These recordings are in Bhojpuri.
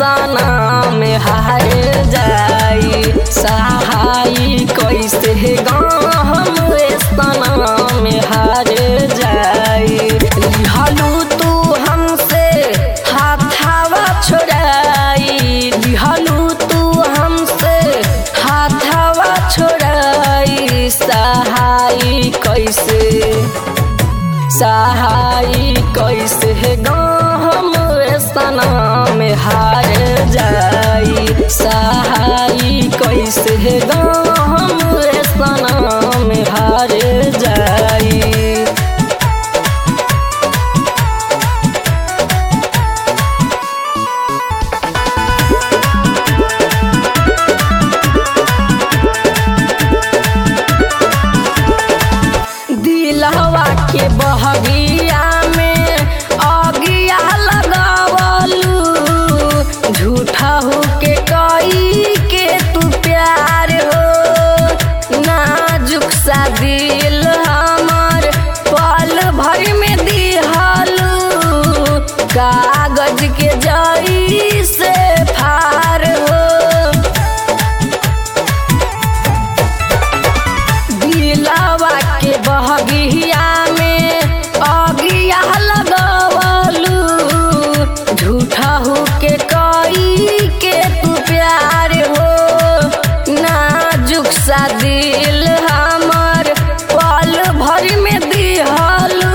सना में हार जाई सहाई कैसे गम सना में हार जाई लिहलू तू हमसे हाथावा छोड़ाई लिहलू तू हमसे हाथावा छोड़ाई सहाई कैसे सहाई कैसे गम सना में हार जाई सहाई कैसे गम सना में हार जाई दिलवा के बहगिया में अगिया लगावलू झूठा हो के कई के तू प्यार हो नाजुक सा दिल हमर पल भर में दिहलू कागज के जई से फार हो दिलवा के बहगिया में अगिया लगवलू झूठा हो के कई के तू प्यार हो नाजुक सा दिल हमर पल भर में दिहलू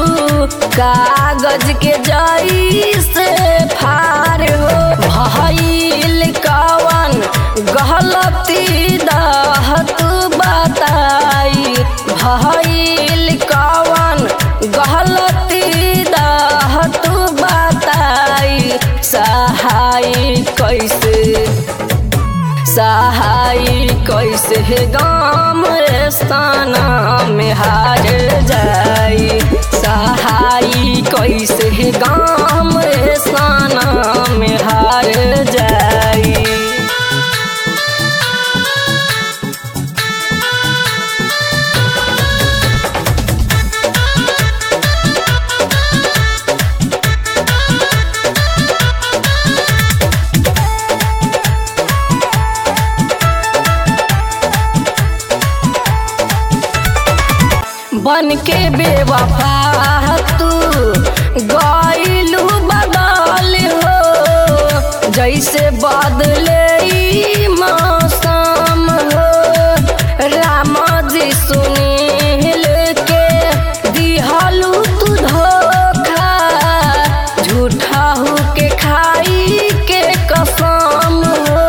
कागज के जई से फार हो भइल कवन गलती दह तू बताई भइल कवन गलती दह तू बताई सहाई कैसे सहाई कैसे गाम स्थाना में हार जाई सहाई कैसे गाम स्थाना में हार जाई बन के बेवफा तू गईलू बदल हो जैसे बदले ई मौसम हो राम जी सुनील के दिहलू तू धोखा झूठा हो के खाई के कसम हो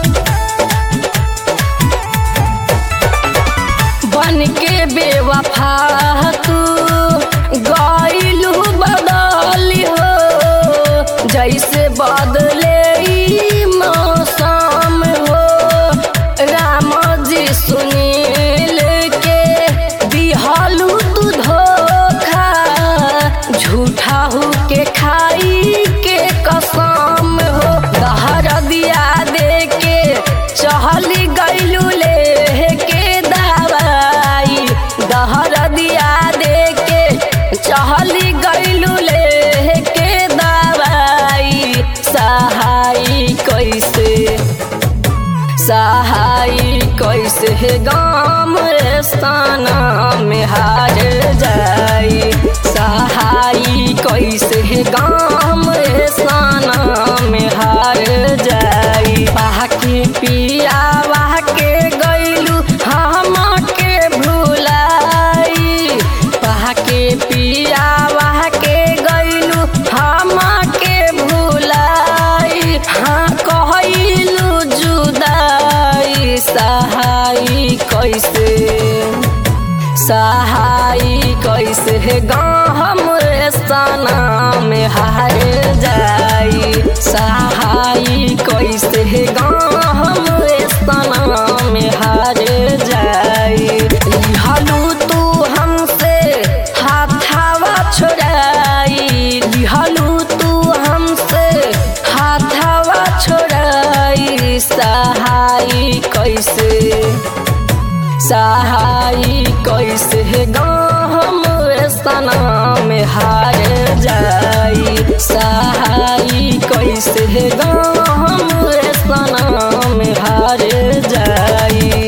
बन के बेवफा तू गईलू बदल हो जैसे बदले ई मौसम हो राम जी सुनील के दिहलू तू धोखा झूठा हो के खाई के कसम हो दहर दिया दे के चहली गईलू ले के दवाई दहर दिया दे के चहली गईलू ले के दवाई सहाई कैसे सहाई कैसे गाम स्थाना में हार जाई सहाई कैसे गाम स्थाना में हार जाई बाकी पिया के गईलू हम के भुलाई बाकी पिया के गईलू हम के भुलाई हाँ कहलू जुदाई सहाई कैसे सहाई कैसे गम सना में हार जाई सहाई कैसे गम सना में हार जाई लिहलू तू हमसे हाथावा छोड़ाई लिहलू तू हमसे हाथावा छोड़ाई सहाई कैसे सहाई कैसे गम सना में हार जाई सहाई कैसे गम हार जाई